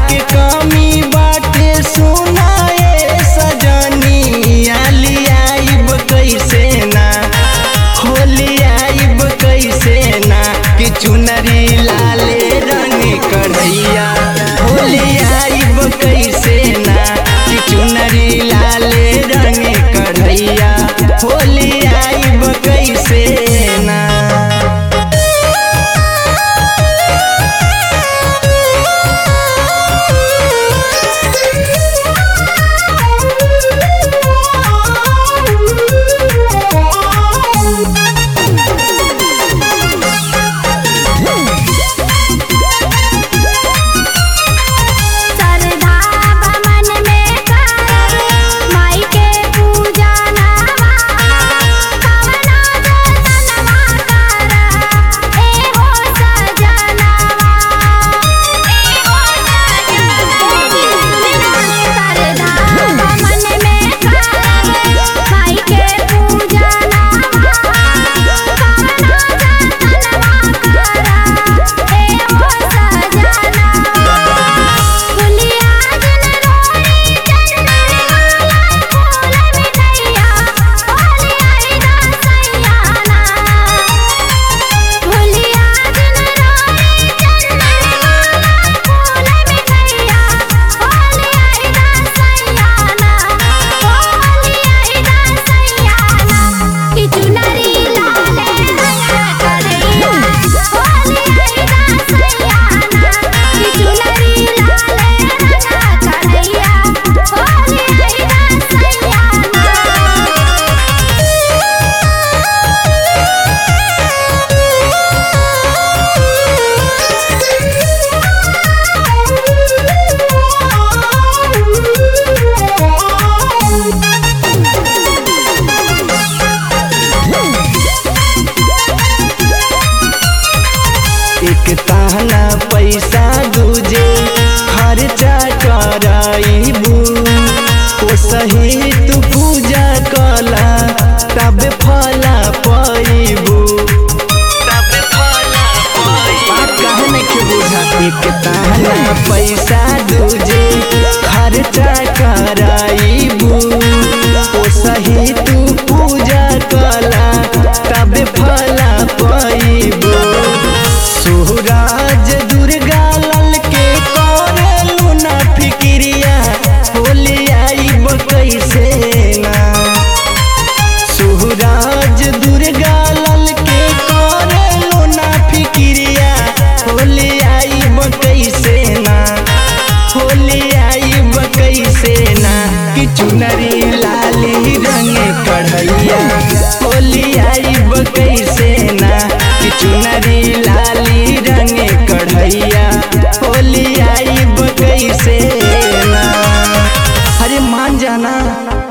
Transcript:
के कमी बाटे सुनाए सजनी आलियाइब कैसे ना होलियाइब कैसे ना कि चुनरी लाले रंग कढ़ैया होलियाइब कैसे ना कि चुनरी लाले रंग कढ़ैया होलियाइब कैसे ना सरधा बमन में कर माई के पूजा नवा कवना जतनवा कर ए हो सजनवा ए हो सजनवा सरधा बमन में कर माई के पूजा नवा कवना जतनवा कर ए हो सजनवा फुलिया जन रोई चंदन वाला फूल मिठैया फुलिया रसैयाना फुलिया जन रोई चंदन वाला फूल मिठैया फुलिया रसैयाना फुलिया रसैयाना कि चुनरी लाले रंगा करैया फुलिया रसैयाना कि चुनरी लाले रंगा करैया फुलिया रसैयाना एक ताना पैसा दूजे खर्चा कराइबू ओ सही तू पूजा कला तब फला पाइबू तब फला कहने के बुझा एक ताना पैसा दूजे खर्चा कराइबू ओ सही तू पूजा कला तब फला पाइबू सुहराज दुर्गा लाल के करेलू ना फिक्रिया होली आइब कैसे ना सुहराज दुर्गा लाल के करेलू ना फिक्रिया होली आइब कैसे ना होली आइब कैसे ना कि चुनरी लाली रंग कढ़ैया होली आइब कैसे ना कि चुनरी